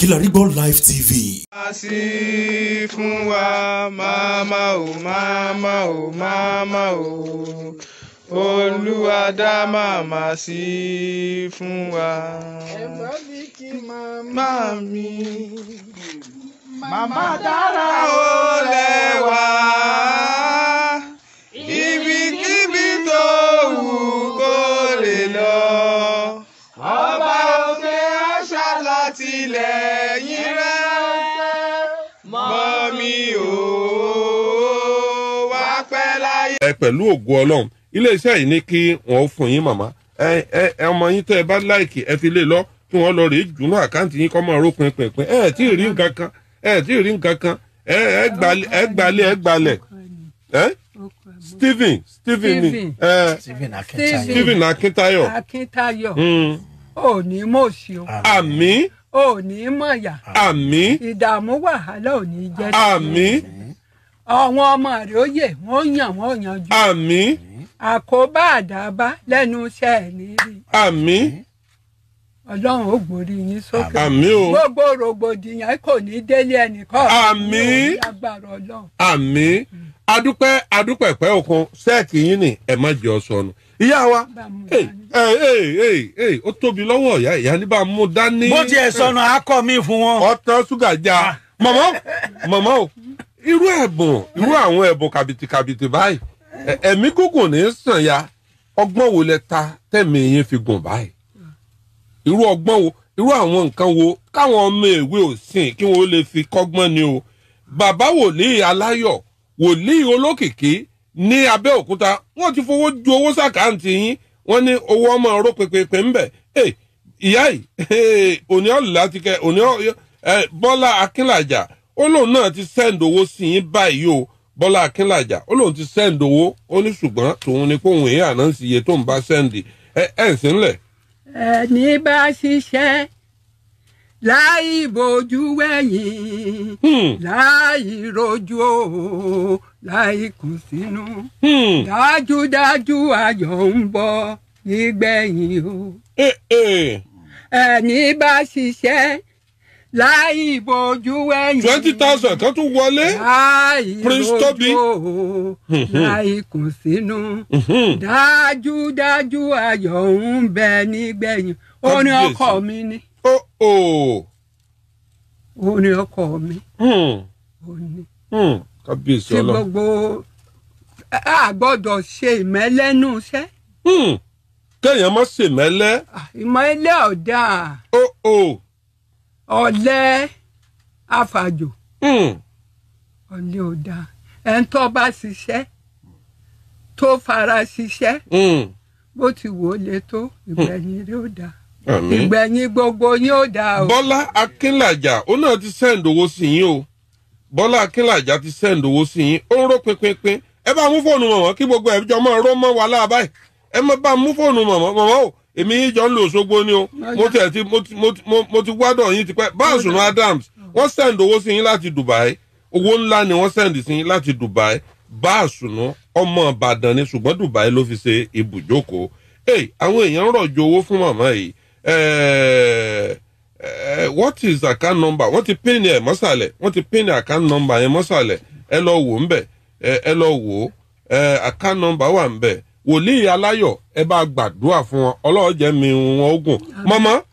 Kilarigbo Live TV. máa sí fún wa máma ò máma ò máma ò olúwa dá màmá sí fún wa. ẹ̀gbọ́n mi kí màmá Má mi màmá dára ó lẹ́wà ibikíbi tó wù kó lè lọ. Ọba òkè àṣà látìlẹ́yìn rẹ̀ mọ́ mi ò wá pẹ́ láyé. ẹ pẹ̀lú ògo ọlọ́run iléeṣẹ́ yìí ní kí wọ́n fún yín màmá ẹ ẹ ẹ ọmọ yín tẹ́ ẹ bá láìkì ẹ fi lè lọ kí wọ́n lọ rèé jùnú àkáǹtì yín kọ́ máa ró pinpin ẹ ẹ tí ì rí nǹkan kan ẹ ẹ tí ì rí nǹkan kan ẹ ẹ gbalẹ̀ ẹ gbalẹ̀ ẹ gbalẹ̀ ẹ Stephen Stephen ni Stephen. ẹ Stephen Akintayo. Stephen Akintayo akíntayọ̀ Mm. ò ní mọ̀ọ́sí o àmín ò ní mọ̀yà àmín ìdààmú wàhálà ò ní jẹ́ sí àmín àwọn ọmọ rẹ̀ ó yè wọ́n yàn wọ́n yanjú àmín àkóbá àdábá lẹ́nu iṣẹ́ ẹ̀ ní rí àmín ọlọ́run ó gbórí yín sókè àmín o gbogbo rògbòdìyàn kò ní délé ẹnìkan Àmín. agbára ọlọ́run àmín adúpẹ́ adúpẹ́ pẹ́ òkun sẹ́ẹ̀kì yín ni ẹ má jẹ́ ọ sọnù ìyá wa bá mú Hey, dání. hey, hey, hey, hey, ó tóbi lọ́wọ́ ìyá ìyá ní bá a mú dání. bó tiẹ̀ sọnù akọ mi fún wọn. ọtán ṣúgà já mọ̀mọ́ mọ̀mọ́ o irú ẹ̀bùn irú àwọn ẹ̀bùn kàbìtìkàbìtì báyìí ẹ- ẹ̀mí gígùn ní í sàn ya ọgbọ́n wo lẹ ta tẹ̀mí yín fi gùn báyìí irú ọgbọ́n wo irú àwọn nǹkan wo káwọn ọmọ èwe ò sìn kí wọ́n lè fi kọ́gbọ́n ni o bàbá wòlíì aláyọ̀ wòlíì olókìkí ní abẹ́òkúta wọ́n ti fowó ju owó sàkáǹtì yín wọ́n ní owó ọmọ ọ̀rọ̀ pépépé ń bẹ̀ ẹ̀ ìyá yìí ẹ̀, òní ọ̀là ti kẹ́ òní ọ̀- ẹ̀, bọ́lá akínlàjà ó lóun náà ti sẹ́ǹdì owó sí yín báyìí o bọ́lá akínlàjà ó lóun ti sẹ́ǹdì owó ó ní ṣùgbọ́n tòun ni kóun èyí àná sí iye tó ń bá sẹ́ǹdì ẹ̀ ẹ̀ ń sínlẹ̀ ẹni bá ṣiṣẹ́ láì bójú wẹ̀yìn Hmm. láì rojú o láì kù sínú Hmm. dájúdájú ayọ̀ ń bọ̀ nígbẹ̀yìn o Eh, eh. ẹni bá ṣiṣẹ́ láì bójú wẹ̀yìn twenty thousand kan tún wọlé. láì Prince Tobi. rojú o láì kù sínú Mhm. dájúdájú ayọ̀ ń bẹ nígbẹ̀yìn orin Kábíyèsí. ọkọ mi ni Oh, oh. orin ọkọ mi Hmm. òní Hmm. kábíyèsí tí ọlọ́run. gbogbo a gbọ́dọ̀ ṣe ìmẹ́lẹ́nu iṣẹ́ Hmm. kéèyàn má ṣèmẹ́lẹ́. Ah, ìmọ̀lẹ́ ọ̀dà Oh, oh. ọ̀lẹ́ àfàjò Hmm. ọ̀lẹ́ ọ̀dà ẹni tó bá ṣiṣẹ́ tó fara ṣiṣẹ́ Hmm. bó ti wò ó le tó ìgbẹ̀yìn rẹ̀ ó dáa Àmín. ìgbẹ̀yìn gbogbo yín ó dáa o. bọ́lá akínlàjà ó náà ti sẹ́ǹd owó sí yín o bọ́lá akínlàjà ti sẹ́ǹd owó sí yín ó ń ró pinpin ẹ bá mú fóònù mọ̀mọ́ kí gbogbo ẹ̀ jọ mọ́ ọ̀rọ̀ mọ́ wa láàbáyé ẹ má bá mú fóònù mọ̀mọ́ mọ̀mọ́ o èmi yín jọ ń lo Òṣogbo ni o mo tẹ̀ ti mo ti mo ti mo- mo ti wádọ̀ yín tipẹ́ báàsùnù Adams wọ́n sẹ́ǹd owó sí yín láti Dubai owó ńlá ni wọ́n sẹ́ǹd sí yín láti Dubai báàsùnù ọmọ Ìbàdàn ni ṣùgbọ́n Dubai ló fi ṣe ibùjókòó ẹ àwọn èèyàn ń rọ̀jò owó fún màmá yìí ẹ̀ẹ́ ẹ what is account number wọ́n ti pin ẹ̀ mọ́sàlẹ̀ wọ́n ti pin account number yẹn mọ́sàlẹ̀ ẹ lọ wò ń bẹ̀ ẹ ẹ lọ wò ó ẹ account number wà ń bẹ̀ wòlíì aláyọ̀ ẹ bá gbàdúrà fún wọn ọlọ́run jẹ́ mi wọn ogun mọ́mọ́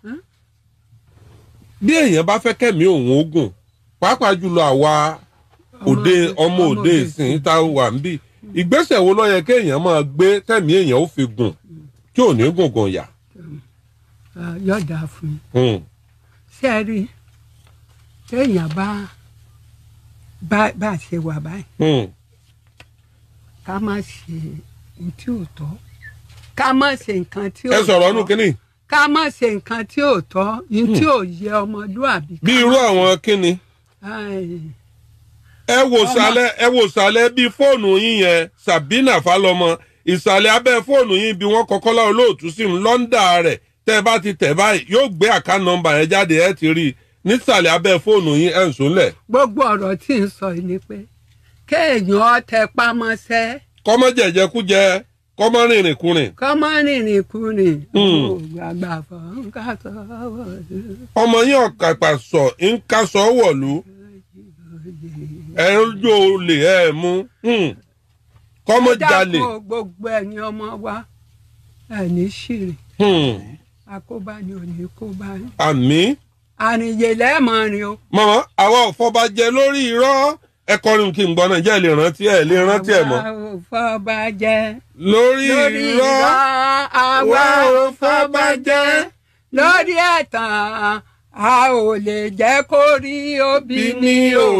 bí èèyàn bá fẹ́ kẹ́mi òun ogun pàápàá jùlọ àwa òde ọmọ òde ìsìn tá a wà ń bì ìgbésẹ̀ wo ló yẹ kéèyàn máa gbé tẹ̀mí èèyàn ó fi gùn tí ò ní gùngùn yà. Ah, yọ̀dà fún mi Hmm. ṣé ẹ rí i téèyàn bá bá bá ṣe wà báyìí Hmm. ká má ṣe ohun tí ò tọ́ ká má ṣe nǹkan tí ò ẹ tọ́ sọ̀rọ̀ ọ̀nù kínní ká má ṣe nǹkan tí ò tọ́ ohun tí ò yẹ ọmọlúàbí. bí irú àwọn kínní. Ai, ẹ wò sàlẹ̀ ẹ wò sàlẹ̀ bí fóònù yín yẹn Sabina Falọmọ ìsàlẹ̀ abẹ́ fóònù yín bí wọ́n kọ́kọ́lá olóòtú sí ń lọ́ńdà rẹ̀ tẹ́ ẹ bá ti tẹ̀ báyìí yóò gbé àká nọ́mbà yẹn jáde ẹ ti rí i nísàlẹ̀ abẹ́ fóònù yín ẹ̀ ń sùnlẹ̀ gbogbo ọ̀rọ̀ tí ń sọ yìí ni pé kéèyàn tẹ pámọ́sẹ́ kọ́mọ́jẹ̀jẹ̀kújẹ kọ́ mọ́ rìnrìn kùnrin kọ́ mọ́ rìnrìn kùnrin Hmm. gbàgbà fọ́ nǹkan sọ́wọ́ ọmọ yín ọ̀kàpà sọ ń kásọ̀ wọ̀lú ẹ̀ ń jó olè ẹ̀ mú Hmm. kọ́ mọ́ jalè dákun gbogbo ẹ̀yin ọmọ wa ẹni ṣìrì Hmm. àkóbá ni ò ní kóbá yín. àmì àrìnyè lẹ́ẹ̀mọrin o. mọ̀mọ́ àwa ò fọbajẹ lórí irọ́ ẹ kọrin kí n gbọ́ náà jẹ́ ẹ lè rántí ẹ lè rántí ẹ mọ́ àwa ò fọba jẹ. lórí lórí irọ́ irọ́ àwa Àwa ò ò fọba jẹ. lórí ẹ̀tàn a ò lè jẹ́ kó rí òbí ní o.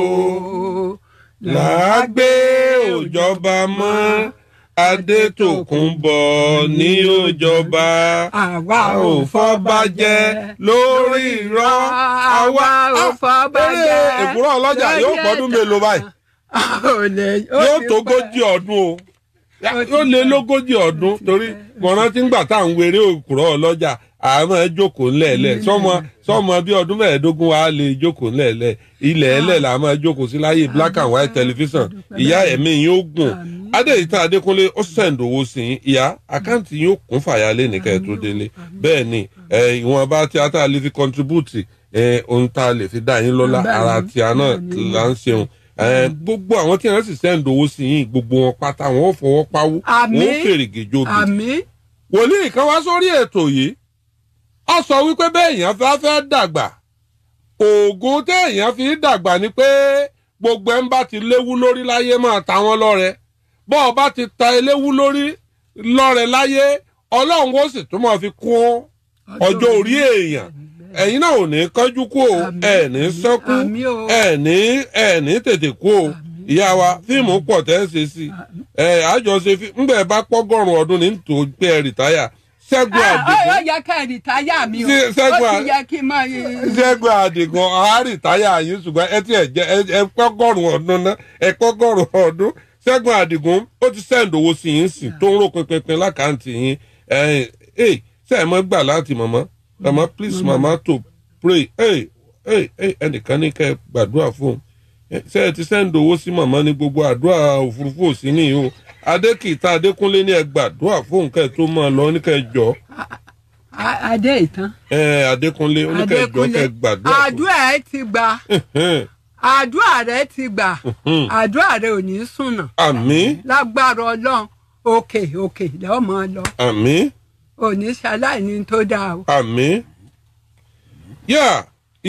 làágbé òjọba mọ́ adétòkùnbọ̀ ní òjọba àwa a ò ò fọbajẹ lórí irọ́ àwa ò fọba jẹ. eré èkúrọ̀ ọlọ́jà lórí yóò gbọ́dún ẹ̀tàn. mélòó báyìí a ò lè yóò ti tó pẹ́. gójì ọdún o Ó ti yóò lé pẹ́. lógójì ọdún ti torí pẹ́. mo rántí ńgbà tá à ń weré òkúrọ̀ ọlọ́jà àmọ́ ẹ jókòó ńlẹ̀ẹ́lẹ̀ sọmọ sọmọ bí ọdún mẹ́ẹ̀ẹ́dógún wa lè jókòó ńlẹ̀ẹ́lẹ̀ ilẹ̀ ẹlẹ̀ là máa jókòó sí láyé black and white television ìyá ẹ̀mí yín ó gùn Àmín. adéyìítà adékúnlé ó sẹ̀ǹdì owó sí i ìyá àkáǹtì yín ó kún fàyà lé nìkan ẹ̀ tó délé bẹ́ẹ̀ ni ẹ, ìwọ̀nba tí a tá a lè fi contribute ẹ, ohun tá a lè fi dá yín lọ́lá Bẹ́ẹ̀ ara ni, tí a náà bẹ́ẹ̀ ni. là ń ṣeun ẹ, gbogbo àwọn tí wọn sì sẹ́ǹdì owó sí yín gbogbo wọn pátá wọn ò fọwọ́ pawú Àmín. wọn ò fèrègè jobi àmì wòlíì kan wá sórí ètò yìí ó sọ wípé béèyàn fẹ́ fẹ́ dàgbà oògùn téèyàn fi dàgbà ni pé gbogbo ẹ̀ ń bá ti léwu lórí láyé máa ta wọ́n lọ́rẹ bọ́ ọ bá ti ta eléwu lórí lọ́rẹ láyé ọlọ́run ó sì tún máa fi kún ọjọ́ orí èèyàn ẹ̀yin náà ò ní kánjú kú o Àmín. ẹ̀ ní sẹ́kú Àmín o. ẹ̀ ní ẹ̀ ní tètè kú o ìyá wa fíìmù pọ̀ tẹ́ ẹ ṣe sí ẹ̀ àjọṣe fíìmù ńgbà ẹ bá pọ́gọ́rùn ọdún ní tò pé ẹ rìtáyà ṣẹ́gun ó àdìgún yẹ ká rìtáyà mi o Ṣé- Ṣẹ́gun ó à- ti yẹ kí n máa ṣẹ́gun àdìgún á rìtáyà yín ṣùgbọ́n ẹ ti ẹ̀ jẹ́ ẹ- ẹ pọ́gọ́rùn ọdún náà ẹ pọ́gọ́rùn ọdún ṣẹ́gun àdìgún ó ti sẹ́ǹd owó sí yín sí tó ń rò pinpin lákàntì yín ẹ̀ ẹ̀ ṣe ẹ̀ mọ́ gbà láti mọ̀mọ́ mama please mama to pray ẹ̀ ẹ̀ ẹ̀ ẹnìkan ní kẹ́ ẹ gbàdúrà fún un Eh, ṣé ẹ ti sẹ́ǹd owó sí màmá ní gbogbo àdúrà òfurufú òsì nìyí o adékìtà adékúnlé ní ẹ gbàdúrà fún nǹkan ẹ tó máa lọ ní kẹ́ ẹ jọ A- adé ìtàn ẹ adékúnlé oníkẹ́ ẹ jọ kẹ́ ẹ gbàdúrà fún àdúrà ẹ ti gbà àdúrà rẹ ti gbà àdúrà rẹ ò ní sùnà àmín lágbára ọlọ́run òkè òkè lọ́ọ́ máa lọ àmín ò ní ṣaláìní tó dáa o. àmín yá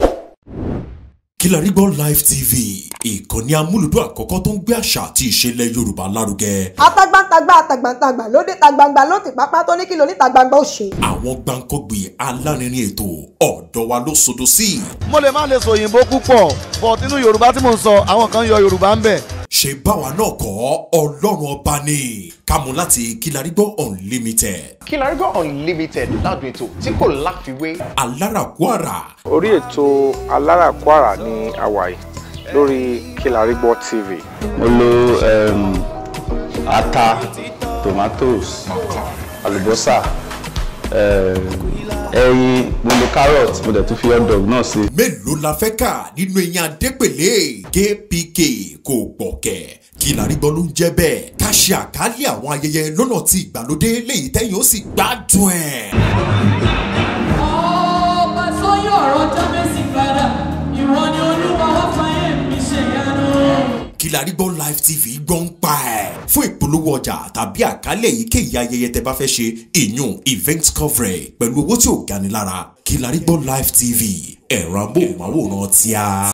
Kilarigbo Live TV ìkànnì amúlùdún àkọ́kọ́ tó ń gbé àṣà àti ìṣẹ̀lẹ̀ Yorùbá lárugẹ. atagbantagba atagbantagba lóde tagbangba ló ti pápá tó ní kí lóní tagbangba ó ṣe. àwọn gbàǹkọ́gbì alárinrin ètò ọ̀dọ́ wa ló sodo sí. mo lè má lè sọ òyìnbó púpọ̀ but nínú yorùbá tí mò ń sọ àwọn kan yọ yorùbá ń bẹ̀. ṣe báwa náà kọ́ ọlọ́run ọba ni kámú láti Kilarigbo Unlimited Kilarigbo Unlimited ládùn ètò tí kò láfiwé. alárakúàrà orí ètò aláràkúàrà ní hawaii lórí Kilarigbo TV. mo lo um, ata tomatoes àlùbọ́sà um, ẹyin mo lo carrot mo dẹ̀ tún fi hot dog náà sí. mélòó la fẹ́ kà nínú eyín adépèlé kpk kò gbọ̀kẹ́ Kilarigbo ló ń jẹ́ bẹ́ẹ̀ ká ṣe àkálẹ̀ àwọn ayẹyẹ lọ́nà tí ìgbàlódé léyìí tẹ́yìn ó sì gbádùn ẹ̀. ọba sọyún ọ̀rọ̀ jábẹ́sì padà ìwọ ni olúwa wá fàyè mi ṣèyanu. Kilarigbo Live TV gbọ́ ń pa ẹ̀. fún ìpolówó ọjà tàbí àkálẹ̀ èyíkéyìí ayẹyẹ tẹ bá fẹ́ ṣe ìyún event coverage pẹ̀lú owó tí ò gani lára Kilarigbo Live TV ẹ̀rọ amóhùnmáwòrán tíá.